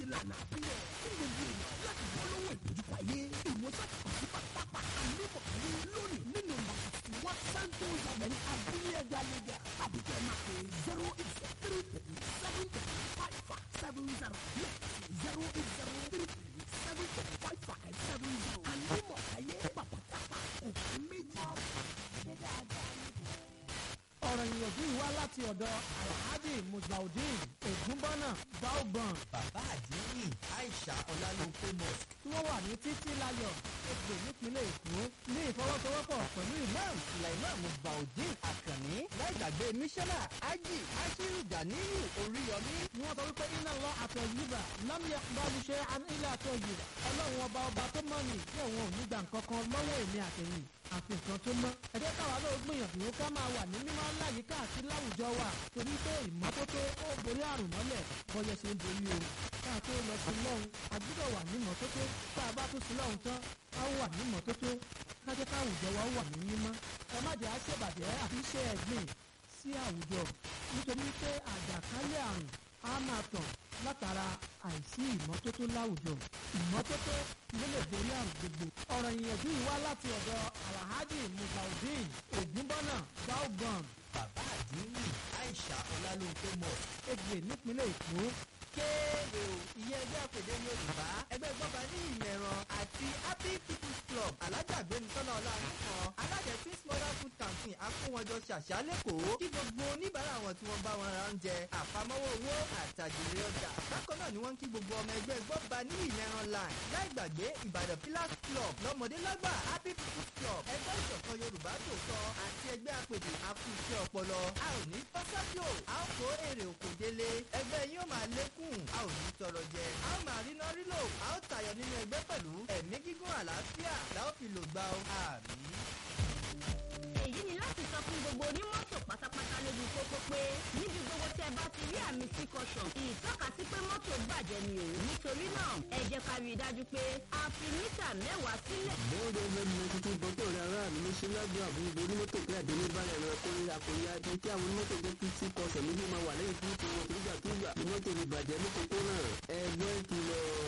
ìlànà àbílẹ̀ fún gbogbo èèyàn láti bọ́ lọ́wọ́ ìdojúkọ ayé ìwòsàn sí pátápá àlébọ̀ ayé lónìí nínú màsí wọ́n sáńtó ìyàbẹ̀rẹ̀ abúlé ẹja lẹ́gà àbíkẹ́ máa pè zero eight three three seven three five five seven zero zero eight zero three three seven three five five seven zero àlébọ̀ ayé pàpàtàpà òfin méjì. ọ̀rọ̀ ìyànjú yìí wá láti ọ̀dọ̀ alhaji musbaudeen ogunbọ́nà baobon bàbá àdínní aisha ọlálópé mosque tí wọ́n wà ní títí láyọ̀ ègbè nípínlẹ̀ èkó ní ìfọwọ́sowọ́pọ̀ pẹ̀lú imam sulaiman musbaudeen akànní láìgbàgbé mísánà ají ashiru ganiyu oríyọmí ni wọ́n sọ wípé iná lọ àtọ̀ yìíbà lámìyà balùṣe ilé àtọ̀ yìíbà ọlọ́run ọba ọba tó mọ̀ ní tí òun ò ní gbà nǹkan kan lọ́wọ́ èmi àtẹ̀yìn àfi nǹkan tó mọ́ ẹ jẹ́ káwa náà gbìyànjú ká máa wà ní mímọ́ láyìíká àti láwùjọ wa torí pé ìmọ́tótó ó borí àrùn mọ́lẹ̀ bọ́yẹ ṣe ń borí o ká tó lọ sí lọ́hùn a gbọ́dọ̀ wà ní mọ́tótó tá a bá tún sí lọ́hùn tán a ó wà ní mọ́tótó ká jẹ́ ká àwùjọ wa wà ní mímọ́ ẹ má jẹ́ àṣebàjẹ́ àti iṣẹ́ ẹ̀gbìn sí àwùjọ nítorí pé àjàkálẹ̀ àrùn á máa tàn látara àìsí ìmọ́tótó láwùjọ ìmọ́tótó ló lè borí àrùn gbogbo. ọ̀rọ̀ ìyànjú yìí wá láti ọ̀dọ̀ alhaji mubaudeen ogunbọ́nà baobon bàbá àdínní aisha ọlálópé mosque ègbè nípínlẹ̀ èkó kéde o ìyẹn ẹgbẹ́ àpèdè yorùbá ẹgbẹ́ gbọ́ba ní ìmẹ̀ràn àti happy people's club alájàgbéni tọ́lá ọlọ́run kan alájẹ twins mother food campaign akówọjọ ṣàṣà lẹ́kọ̀ọ́ kí gbogbo oníbàárà wọn tí wọ́n bá wọn ra oúnjẹ àpamọ́wọ́ owó àtàjèrè ọjà bákan náà ni wọ́n ń kí gbogbo ọmọ ẹgbẹ́ gbọ́ba ní ìmẹ̀ràn line láì gbàgbé ìbàdàn pillars club lọ́mọdé lágbà happy people's club ẹgbẹ́ ìṣọ̀kan yorùbá tòótọ́ àti ẹgbẹ́ àpèdè akú iṣẹ́ ọpọlọ a ò ní pásájò a ó kó èrè òkò délé ẹgbẹ́ yín ó máa lékún a ò ní tọrọ jẹ a ó máa ríná rílò a ó tayọ nínú ẹgbẹ́ pẹ̀lú ẹ̀mí gígùn àlàáfíà la ó fi lò gbà ó àmì. èyí ni láti sọ fún gbogbo onímọ́tò pátápátá lójú pópó pé níbi gbogbo tẹ́ bá ti rí àmì sí caution ìtọ́ka sí pé mọ́tò bàjẹ́ ni o nítorí náà ẹ jẹ́ ká rí i dájú pé a fi mítà mẹ́wàá sílẹ̀. bóńdé fm ninety two dọ́tò rẹ̀ aráàlú ní síláàbù àbúgbò onímọ́tò pé àdéhùn bá rẹ̀ rẹ̀ kórè àkòyà ní kí àwọn onímọ́tò jẹ́ kí tí kọsẹ̀ méjì máa wà lẹ́yìn tí tí wọn nígbàkigbà ní mọ́tò ní bàjẹ́ ní kókó náà ẹgbẹ́ kìlọ̀